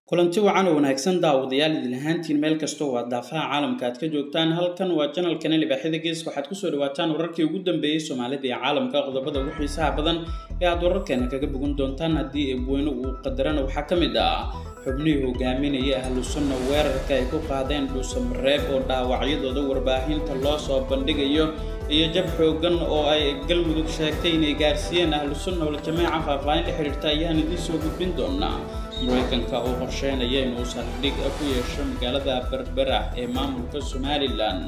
kulanti wacan oo wanaagsan daawadayaal idin ahaantiin meel kastoo waa daafaha caalamka aad ka joogtaan halkan waa janalkana libaaxyada geeska waxaad kusoo dhawaataan wararkii ugu dambeeyey soomaalida iyo caalamka qodobada ugu xiisaha badan ee aad wararkeena kaga bogan doontaan haddii eebweyne uu qadarana waxaa ka mid ah xubnihii hogaaminaya ahlu sunna weerarka ay ku qaadeen dhuusamareeb oo dhaawacyadooda warbaahinta loo soo bandhigayo iyo jab xoogan oo ay galmudug sheegtay inay gaarsiiyeen ahlu sunna waljamaaca faahfaahin la xiriirta ayaan idiin soo gudbin doonaa maraykanka oo qorsheynaya inuu saldhig ku yeesho magaalada berbera ee maamulka somalilan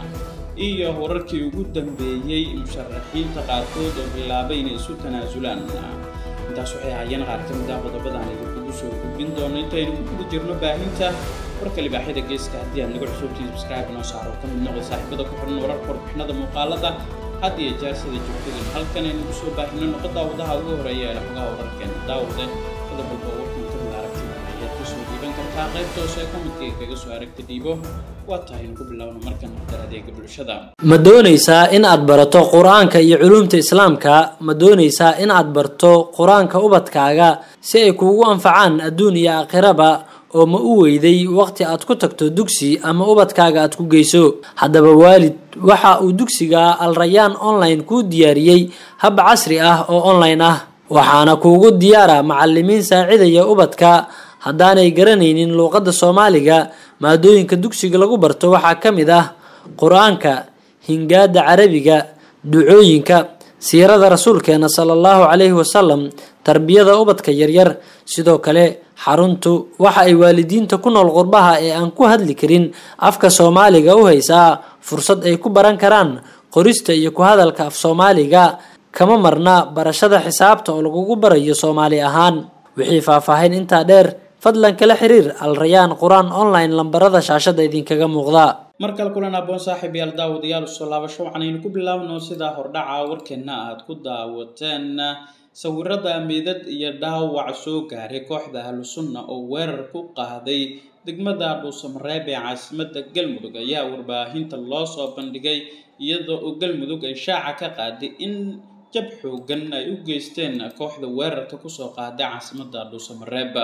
iyo wararkii ugu dambeeyey musharaxiinta qaarkood oo bilaabay inay isu tanaasulaan intaas waxay ahaayeen qaar ka mid ah qodobadaan idinkugu soo gudbin doono intaynu ku guda jirno baahinta warka libaaxyada geeska haddii aad nagu cusubtii subscribe noo saaro ka mid noqda saaxiibada ku xiran wararka warbixinada muuqaalada had iyo jeer sida joogtadin halkan aynu ku soo baahino noqo daawadaha ugu horeeya ee xogaha wararkeena daawade qodob walba warkan ka mid aragtida ayaad kusoo dhiiban kartaa qaybta hoose ee kommidkayga kaga soo aragta dhiibo waa tahay inu ku bilowno markan hordar adeega bulshada ma doonaysaa in aad barato qur-aanka iyo culuumta islaamka ma doonaysaa in aad barto qur-aanka ubadkaaga si ay kuugu anfacaan adduun iyo aakhiraba oo ma u weyday waqti aad ku tagto dugsi ama ubadkaaga aad ku geyso haddaba waalid waxa uu dugsiga alrayaan online kuu diyaariyey hab casri ah oo online ah waxaana kuugu diyaara macalimiin saacidaya ubadka haddaanay garanaynin luuqadda soomaaliga maadooyinka dugsiga lagu barto waxaa ka mid ah qur-aanka hingaada carabiga ducooyinka siirada rasuulkeena sala allahu calayhi wasalam tarbiyada ubadka yaryar sidoo kale xaruntu waxa ay waalidiinta ku nool qurbaha ee aan ku hadli karin afka soomaaliga u haysaa fursad ay ku baran karaan qorista iyo ku hadalka af soomaaliga kama marna barashada xisaabta oo lagugu barayo soomaali ahaan wixii faahfaahin intaa dheer fadlan kala xiriir alrayaan qur-aan online lambarada shaashada idinkaga muuqda mar kale kulan aboon saaxiib yaal daawadayaal usoo laabasho waxaanaynu ku bilaabno sidaa hordhaca warkeena aad ku daawateen sawirada meydad iyo dhaawac soo gaaray kooxda ahlu sunna oo weerar ku qaaday degmada dhuusamareeb ee caasimada galmudug ayaa warbaahinta loo soo bandhigay iyadoo oo galmudug ay shaaca ka qaaday in jab xoogan ay u geysteen kooxda weerarka kusoo qaaday caasimada dhuusamareeb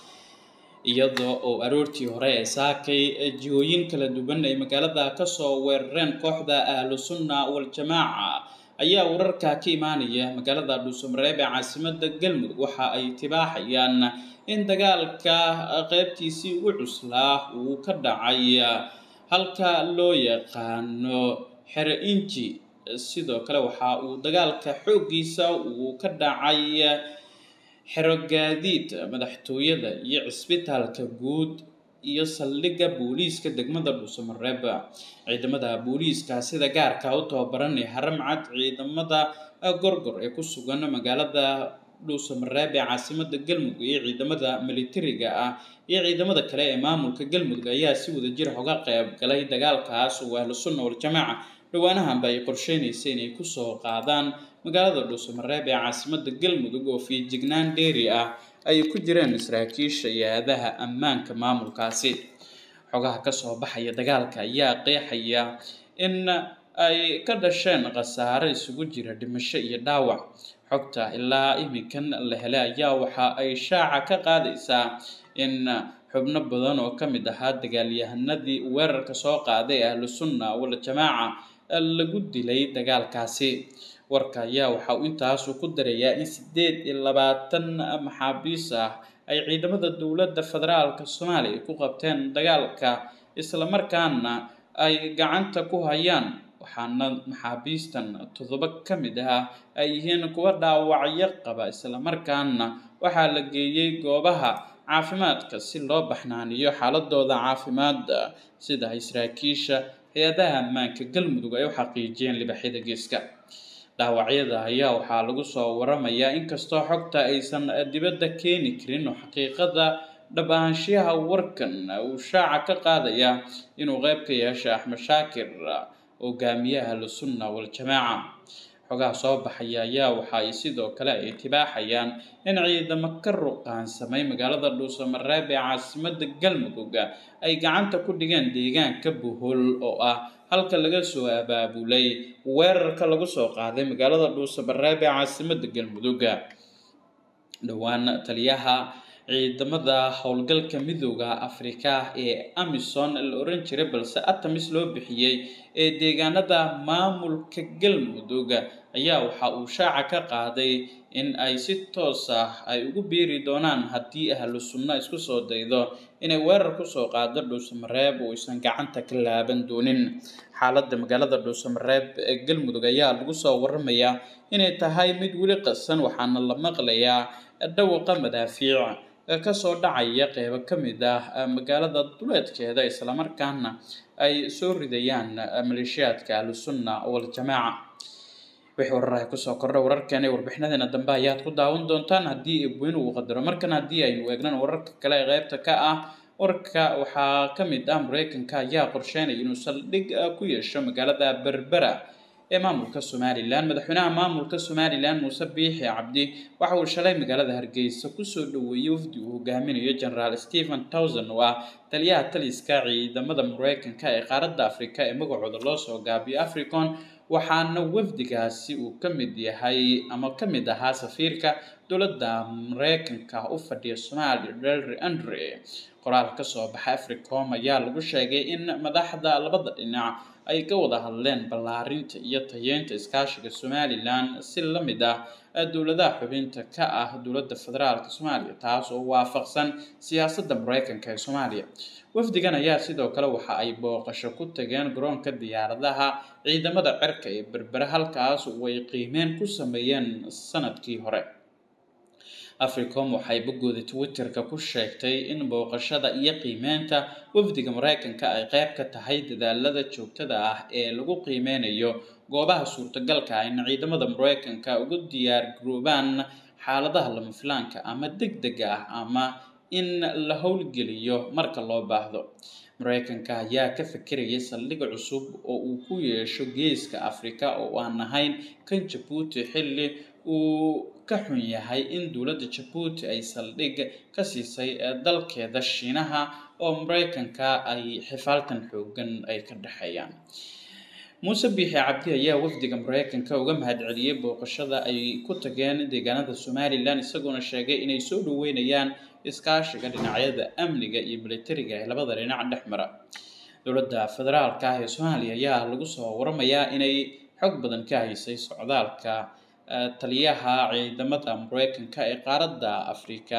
iyadoo oo aroortii hore ee saakay jihooyin kala duwan ay magaalada kasoo weerareen kooxda ahlu sunna wal-jamaaca ayaa wararka ka imaanaya magaalada dhuusamareeb ee caasimada galmudug waxa ay tibaaxayaan in dagaalka qeybtiisii ugu cuslaa uu ka dhacay halka loo yaqaano xero inji sidoo kale waxa uu dagaalka xooggiisa uu ka dhacay xero gaadiid madaxtooyada iyo cisbitaalka guud iyo saldhigga booliiska degmada dhuusamareeb ciidamada booliiska sida gaarka u tababaran ee haramcad ciidamada gorgor ee ku sugan magaalada dhuusamareeb ee caasimada galmudug iyo ciidamada militariga ah iyo ciidamada kale ee maamulka galmudug ayaa si wadajir uga qayb galay dagaalkaas oo ahlu sunna wal-jamaaca dhawaanahanba ay qorsheynaysa inay kusoo qaadaan magaalada dhuusamareeb ee caasimada galmudug oo fiijignaan dheeri ah ay ku jireen saraakiisha iyo aadaha ammaanka maamulkaasi xogaha kasoo baxaya dagaalka ayaa qeexaya in ay ka dhasheen khasaare isugu jira dhimasho iyo dhaawac xogta ilaa iminkan la helay ayaa waxa ay shaaca ka qaadaysaa in xubno badan oo ka mid ahaa dagaalyahanadii weerarka soo qaaday ahlu sunna wal-jamaaca lagu dilay dagaalkaasi warka ayaa waxa uu intaasu ku darayaa in siddeed iyo labaatan maxaabiis ah ay ciidamada dowladda federaalka soomaaliya ku qabteen dagaalka islamarkaana ay gacanta ku hayaan waxaana maxaabiistan toddoba ka mid ah ay yihiin kuwa dhaawacyo qaba islamarkaana waxaa la geeyey goobaha caafimaadka si loo baxnaaniyo xaaladooda caafimaad sida ay saraakiisha hay-adaha ammaanka galmudug ay u xaqiijiyeen libaxyada geeska dhaawacyada ayaa waxaa lagu soo waramayaa inkastoo xogta aysan dibadda keeni karin oo xaqiiqada dhab ahaanshiyaha warkan uu shaaca ka qaadaya inuu qeyb ka yeesha axmed shaakir hogaamiyaha ahlusunna wal-jamaaca xogaha soo baxaya ayaa waxa ay sidoo kale ay tibaaxayaan in ciidamo ka ruqaansamay magaalada dhuusamareeb ee caasimada galmudug ay gacanta ku dhigeen deegaanka buhol oo ah halka laga soo abaabulay weerarka lagu soo qaaday magaalada dhuusamareeb ee caasimada galmudug dhowaan taliyaha ciidamada howlgalka midooda afrika ee amison la oran jiray balse atamis loo bixiyey ee deegaanada maamulka galmudug ayaa waxa uu shaaca ka qaaday in ay si toos ah ay ugu biiri doonaan haddii ahlu sunno isku soo daydo inay weerar kusoo qaado dhuusamareeb oo aysan gacanta ka laaban doonin xaaladda magaalada dhuusamareeb ee galmudug ayaa lagu soo waramayaa inay tahay mid weli qasan waxaana la maqlayaa dhawaqa madaafiic kasoo dhacaya qeybo ka mid ah magaalada duleedkeeda islamarkaana ay soo ridayaan maleeshiyaadka ahlusunna waljamaaca wixii wararaha kusoo kordha wararkeena ee warbixinadeena dambe ayaad ku daawan doontaan haddii ebweyn uu qadaro markan haddii aynu eegnan wararka kale ee qeybta ka ah warka waxaa ka mid ah mareykanka ayaa qorsheynaya inuu saldhig ku yeesho magaalada berbera ee maamulka somalilan madaxweynaha maamulka somalilan muuse biixi cabdi waxa uu shalay magaalada hargeysa kusoo dhaweeyey wafdi uu hogaaminayo generaal stephen towson oo ah taliyaha taliska ciidamada mareykanka ee qaaradda afrika ee magacooda loo soo gaabiyo africon waxaana wafdigaasi uu ka mid yahay ama ka mid ahaa safiirka dowladda mareykanka u fadhiya soomaaliya delry andre qoraal ka soo baxa africom ayaa lagu sheegay in madaxda labada dhinac ay ka wada hadleen ballaarinta iyo tayeynta iskaashiga somalilan si la mid ah dowladaha xubinta ka ah dowladda federaalk soomaaliya taas oo waafaqsan siyaasadda mareykanka ee soomaaliya wafdigan ayaa sidoo kale waxa ay booqasho ku tageen garoonka diyaaradaha ciidamada cirka ee berbere halkaas oo ay qiimeyn ku sameeyeen sanadkii hore africom waxay boggooda twitterka ku sheegtay in booqashada iyo qiimeynta wafdiga mareykanka ay qeyb ka tahay dadaalada joogtada ah ee lagu qiimeynayo goobaha suurtagalka ah in ciidamada mareykanka ugu diyaar garoobaan xaaladaha lama filaanka ama deg dega ah ama in la howlgeliyo marka loo baahdo mareykanka ayaa ka fikirayay saldhig cusub oo uu ku yeesho geeska afrika oo aan ahayn kan jabuuti xilli uu ka xun yahay in dowladda jabuuti ay saldhig ka siisay dalkeeda shiinaha oo mareykanka ay xifaaltan xoogan ay ka dhexeeyaan muuse biixi cabdi ayaa wafdiga mareykanka uga mahadceliyey booqashada ay ku tageen deegaanada somalilan isagoona sheegay inay soo dhaweynayaan iskaashiga dhinacyada amniga iyo militariga ee labada dhinac dhex mara dowladda federaalka ah ee soomaaliya ayaa lagu soo waramayaa inay xog badan ka haysay socdaalka taliyaha ciidamada mareykanka ee qaaradda afrika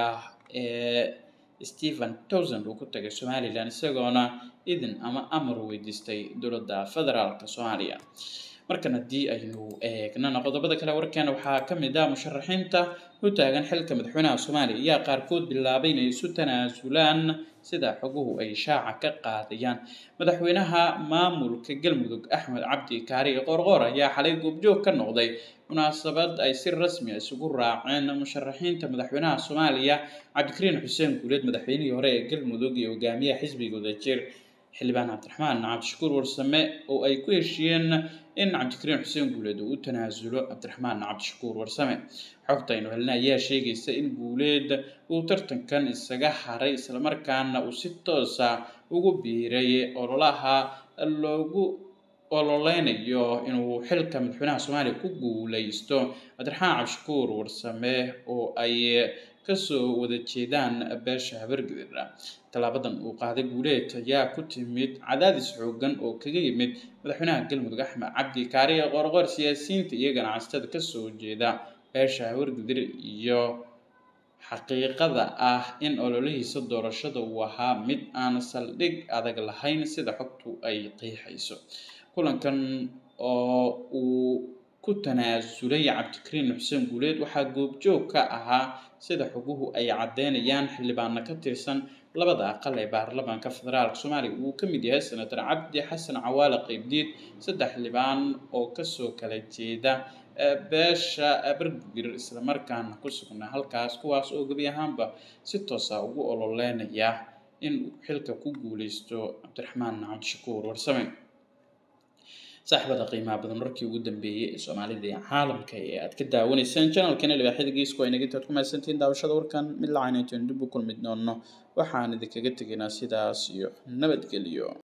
ee stephen towsand uu ku tagay somalilan isagoona idin ama amar weydiistay dowladda federaalka soomaaliya markan haddii aynu eegnana qodobada kale warkeena waxaa ka mid ah musharaxiinta u taagan xilka madaxweynaha soomaaliya ayaa qaarkood bilaabay inay isu tanaasulaan sida xoguhu ay shaaca ka qaadayaan madaxweynaha maamulka galmudug axmed cabdi kaari qoorqoor ayaa xalay goobjoog ka noqday munaasabad ay si rasmi a isugu raaceen musharaxiinta madaxweynaha soomaaliya cabdikariin xuseen guuleed madaxweynihii hore ee galmudug iyo hogaamiyaha xisbiga wadajir xildhibaan cabdiraxmaan cabdishakuur warsame oo ay ku heshiiyeen in cabdikariin xuseen guuleed uu u tanaasulo cabdiraxmaan cabdishakuur warsame xogta aynu helna ayaa sheegaysa in guuleed uu tartankan isaga haray islamarkaana uu si toosa ugu biiray ololaha loogu ololeynayo inuu xilka madaxweynaha soomaaliya ku guuleysto cabdiraxmaan cabdishakuur warsame oo ay kasoo wada jeedaan beesha habargedir tallaabadan uu qaaday guuleed ayaa ku timid cadaadis xoogan oo kaga yimid madaxweynaha galmudug axmed cabdi kaariye qorqor siyaasiyiinta iyo ganacsatada kasoo jeeda beesha habargedir iyo xaqiiqada ah in ololihiisa doorashada uu ahaa mid aan saldhig adag lahayn sida xogtu ay qiixayso kulankan oo uu ku tanaasulay cabdikariin xuseen guuleed waxaa goobjoog ka ahaa sida xoguhu ay caddeynayaan xildhibaano ka tirsan labada aqal ee baarlamaanka federaalk soomaaliya uu ka mid yahay senator cabdi xasan cawaale qeybdiid saddex xildhibaan oo kasoo kala jeeda beesha bergir islamarkaana ku sugnaa halkaas kuwaas oo gebi ahaanba si toosa ugu ololeynaya in xilka ku guuleysto cabdiraxmaan cabdishakuur warsame saaxiibada qiimaha badan markii ugu dambeeyey ee soomaalida iyo caalamka ee aad ka daawanayseen janalkana libaaxyada geesku ay naga intaad ku mahadsantihiin daawashada warkan mid lacaynaytoon dib u kulmi doono waxaan idinkaga tegaynaa sidaas iyo nabadgelyo